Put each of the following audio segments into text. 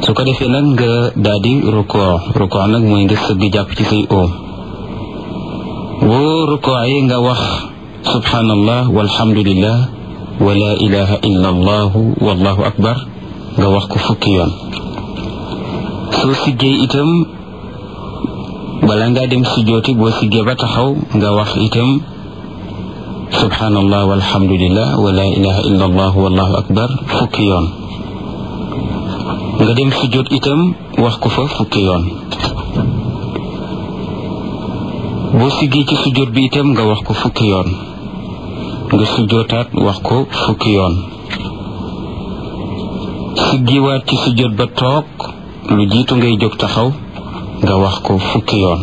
su ko defee nag nga daal di rukoo rukoo nag mooy nga sëgg jàpp ci say oom boo rukoo yi nga wax subhanallah walhamdulillah wa la ilaha illa allahu wallahu akbar nga wax ko fukki yoon soo siggee itam bala ngaa dem sujjooti boo siggee ba taxaw nga wax itam subhanallah walhamdulillah wa la ilaha illa allah wallahu akbar fukki yoon nga dem sujjoot itam wax ko fa fukki yoon boo siggee ci sujjoot bi itam nga wax ko fukki yoon nga sujjootaat wax ko fukki yoon siggiwaat ci sujjoot ba toog lu jiitu ngay jóg taxaw nga wax ko fukki yoon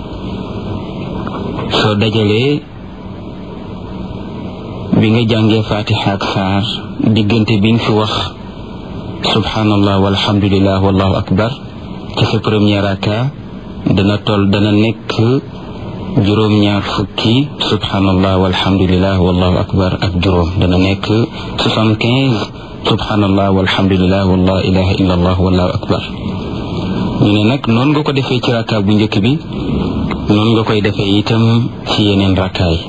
soo dajalee bi nga jàngee fatiha ak saar diggante bi nga fi wax subhanallah walhamdulillah wallahu akbar ci sa premier raka dana toll dana nekk juróom-ñaar fukki subhanallah walhamdulillah wallahu akbar ak juróom dana nekk soixante-quinze subhanallah walhamdulillah wala ilaha illa allah wallahu akbar ñu ne nag noonu nga ko defee ci raka bu njëkk bi noonu nga koy defee itam ci yeneen raka yi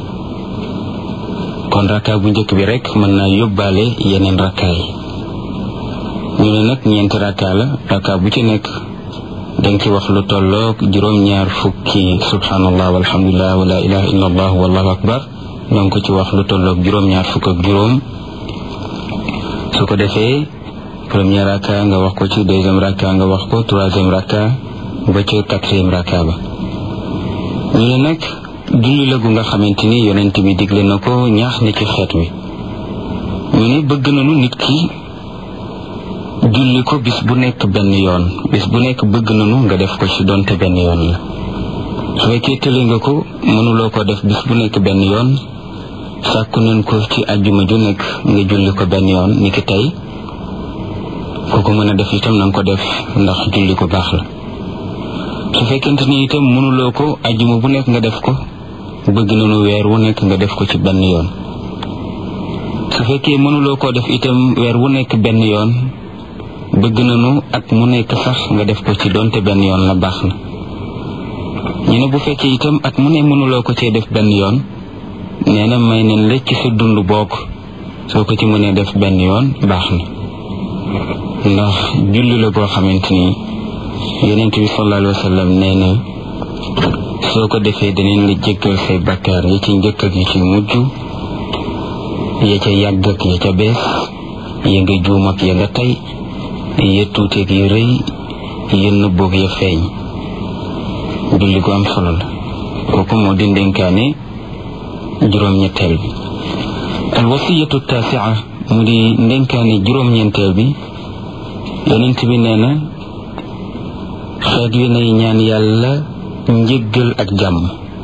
kon raka bu njëkk bi rek mën naa yóbbaale yeneen raka yi ñu ne nag ñeenti raka la raka bu ci nekk danga ci wax lu tolloog juróom-ñaar fukki subhanallah walhamdulillah wala ilaha illa allah wallahu akbar danga ko ci wax lu tolloog juróom-ñaar fukk ak juróom su ko defee premier raka nga wax ko ci deuxième raka nga wax ko troisième raka ba ca quatrième raka ba ñu ne nag julli la gu nga xamante ni yonent bi digle na ko ñaax na ci xeet wi ñu ne bëgg nañu nit ki julli ko bis bu nekk benn yoon bis bu nekk bëgg nañu nga def ko ci donte benn yoon la su fekkee tële nga ko mënuloo ko def bis bu nekk benn yoon sàkku nañ ko ci àjjuma ju nekk nga julli ko benn yoon ni ki tey ku ko mën a def itam na nga ko def ndax julli ko baax la su fekkente ni itam mënuloo ko àjjuma bu nekk nga def ko bëgg nañu weer wu nekk nga def ko ci benn yoon su fekkee mënuloo koo def itam weer wu nekk benn yoon bëgg nañu at mu nekk sax nga def ko ci donte benn yoon la baax na ñu ne bu fekkee itam at mu ne mënuloo ko cee def benn yoon nee na may nañ la ci sa dund bokk soo ko ci mënee def benn yoon baax na ndax julli la boo xamante ni yonent bi sallallahu alayhi wa sallam nee na soo ko defee danañ la jéggal say bakkaar yi ci njëkk ak yi ci mujj ya ca yàgg ak ya ca bees ya nga juum ak ya nga tey ya tuuteeg ya rëy ya nëbboog ya feeñ julli gu am solo la kooku moo di ndénkaane juróom-ñetteel bi al wasiyatu taasia mu di ndénkaane juróom-ñeenteel bi yonent bi nee na xeet wi nay ñaan yàlla njëggal ak jàmm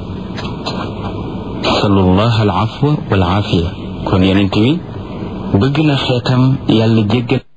salullah al afwa wal aafiya kon yonent bi bëgg na xeetam yàlla jéggal